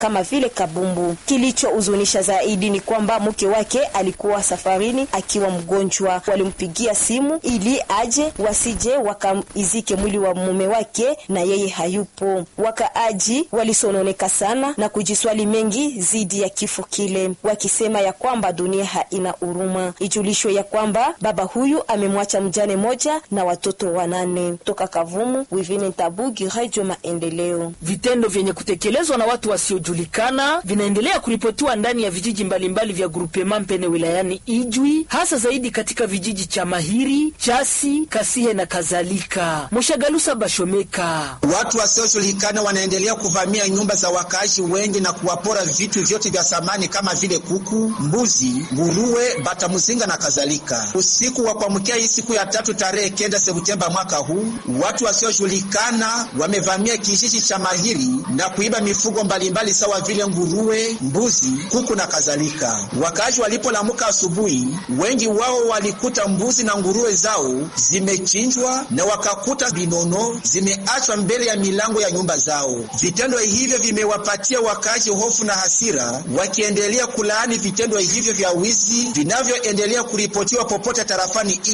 kama vile kabumbu. Kilichohuzunisha zaidi ni kwamba mke wake alikuwa safarini akiwa mgonjwa. Walimpigia simu ili aje, wasije wakaizike mwili wa mume wake na yeye hayupo. Wakaaji walisononeka sana na kujiswali mengi zidi ya kifo kile, wakisema ya kwamba dunia haina huruma. Ijulishwe ya kwamba baba huyu amemwacha mjane moja na watoto wanane. Toka Kavumu, Wivine Tabugi, Radio Maendeleo. Vitendo vyenye kutekelezwa na watu wasiojulikana vinaendelea kuripotiwa ndani ya vijiji mbalimbali vya grupema Mpene wilayani Ijwi, hasa zaidi katika vijiji cha Mahiri, Chasi, Kasihe na kadhalika. Mushagalusa Bashomeka. Watu wasiojulikana wanaendelea kuvamia nyumba za wakaaji wengi na kuwapora vitu vyote vya samani kama vile kuku, mbuzi, nguruwe, bata mzinga na kadhalika. Usiku wa kuamkia hii siku ya tatu tarehe kenda Septemba mwaka huu, watu wasiojulikana wamevamia kijiji cha Mahiri na kuiba mifugo mbalimbali sawa vile nguruwe, mbuzi, kuku na kadhalika. Wakaaji walipolamuka asubuhi, wengi wao walikuta mbuzi na nguruwe zao zimechinjwa na wakakuta vinono zimeachwa mbele ya milango ya nyumba zao. Vitendo hivyo vimewapatia wakaaji hofu na hasira, wakiendelea kulaani vitendo hivyo vya wizi vinavyoendelea kuripotiwa popote tarafani